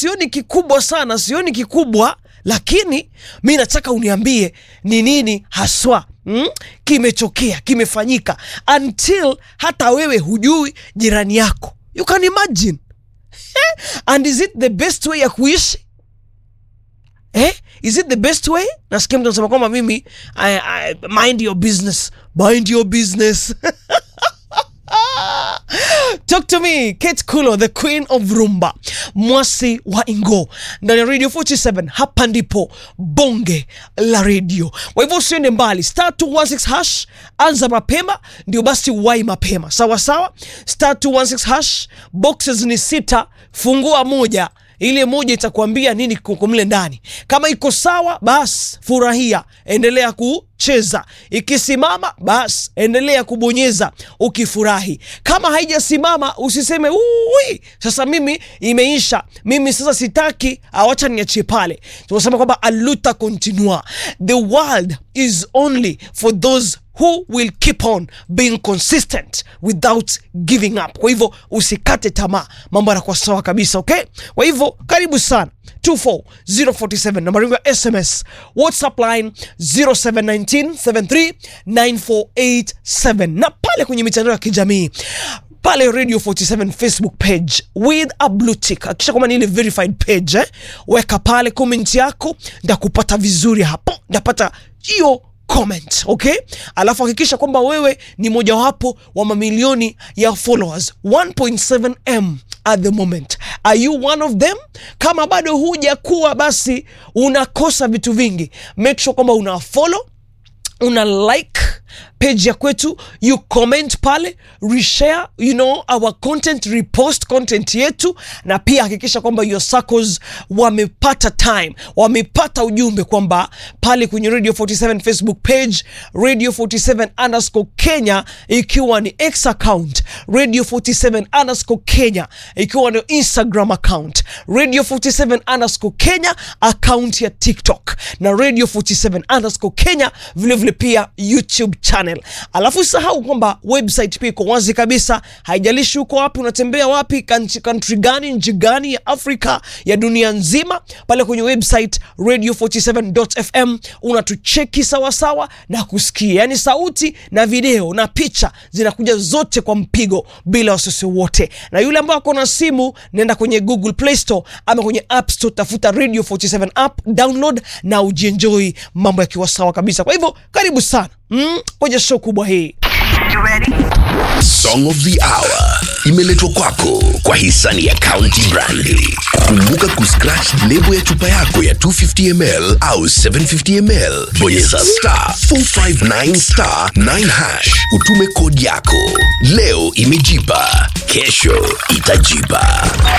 sioni kikubwa sana sioni kikubwa lakini mi nataka uniambie ni nini haswa mm? kimetokea kimefanyika until hata wewe hujui jirani yako you can imagine and is it the best way ya kuishi eh? is it the best way nasikia mtu anasema kwamba mimi I, I, mind your business mind your business Talk to me, Kate Kulo, the queen of rumba, mwasi wa Ingo, ndani ya Radio 47. Hapa ndipo bonge la radio. Kwa hivyo usiende mbali, star 216 hash, anza mapema ndio basi wai mapema, sawa sawa. Star 216 hash, boxes ni sita, fungua moja ile moja itakwambia nini kuko mle ndani. Kama iko sawa, basi furahia, endelea kucheza. Ikisimama, basi endelea kubonyeza ukifurahi. Kama haijasimama, usiseme ui, sasa mimi imeisha, mimi sasa sitaki, awacha niachie pale. Tunasema kwamba aluta continua, the world is only for those who will keep on being consistent without giving up. Kwa hivyo usikate tamaa, mambo yanakuwa sawa kabisa, okay? Kwa hivyo karibu sana 24047 nambari yangu ya SMS, WhatsApp line 0719739487 na pale kwenye mitandao ya kijamii pale Radio 47 Facebook page with a blue tick, akisha kwamba ni ile verified page eh? Weka pale comment yako, ndakupata vizuri hapo, ndapata hiyo comment okay, alafu hakikisha kwamba wewe ni mojawapo wa mamilioni ya followers 1.7m at the moment. Are you one of them? Kama bado huja kuwa, basi unakosa vitu vingi. Make sure kwamba una follow una like page ya kwetu you comment pale reshare you know our content repost content yetu na pia hakikisha kwamba your circles wamepata time wamepata ujumbe kwamba pale kwenye radio 47 facebook page radio 47 underscore kenya ikiwa ni x account radio 47 underscore kenya ikiwa ni instagram account radio 47 underscore kenya account ya tiktok na radio 47 underscore kenya vilevile vile pia youtube channel alafu usahau kwamba website pia iko wazi kabisa haijalishi uko wapi unatembea wapi country, country gani nchi gani ya afrika ya dunia nzima pale kwenye website radio47.fm unatucheki sawasawa na kusikia yaani sauti na video na picha zinakuja zote kwa mpigo bila wasiwasi wote na yule ambao ako na simu nenda kwenye google play store ama kwenye app store tafuta radio 47 app download na ujienjoi mambo yakiwa sawa kabisa kwa hivyo karibu sana mm, kwenye show kubwa hii Song of the Hour imeletwa kwako kwa hisani ya County Brandi. Kumbuka kuscratch lebo ya chupa yako ya 250ml au 750ml, bonyeza star 459 star 9 hash, utume kodi yako. Leo imejipa, kesho itajipa.